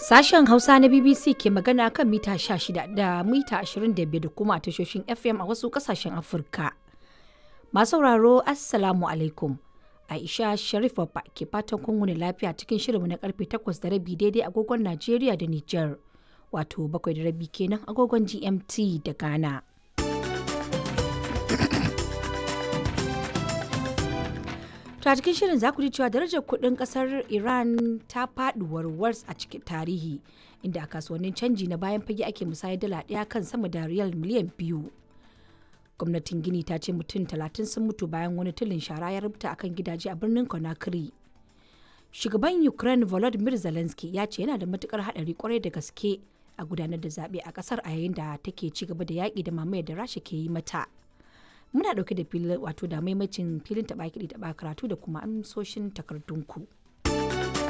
Sashen Hausa na BBC ke magana kan mita 16 da mita 25 da kuma a tashoshin FM a wasu kasashen Afirka. Masu sauraro Assalamu alaikum. Aisha Sharif Babba ke fatan kun wuni lafiya cikin shirinmu na karfe 8 da rabi daidai agogon Najeriya da Nijar. Wato bakwai da rabi kenan agogon GMT da Ghana. To a cikin shirin za ku ji cewa darajar kuɗin ƙasar Iran ta faɗi warwars a cikin tarihi inda a kasuwannin canji na bayan fage ake musayar dala ɗaya kan sama da riyal miliyan biyu. Gwamnatin Gini ta ce mutum talatin sun mutu bayan wani tulin shara ya rubuta akan gidaje a birnin Conakry. Shugaban Ukraine Volodymyr Zelensky ya ce yana da matukar haɗari kwarai da gaske a gudanar da zaɓe a ƙasar a yayin da take ci gaba da yaƙi da mamayar da Rasha ke yi mata. muna dauke da filin wato da maimacin filin taba kiɗi taba karatu da kuma amsoshin takardunku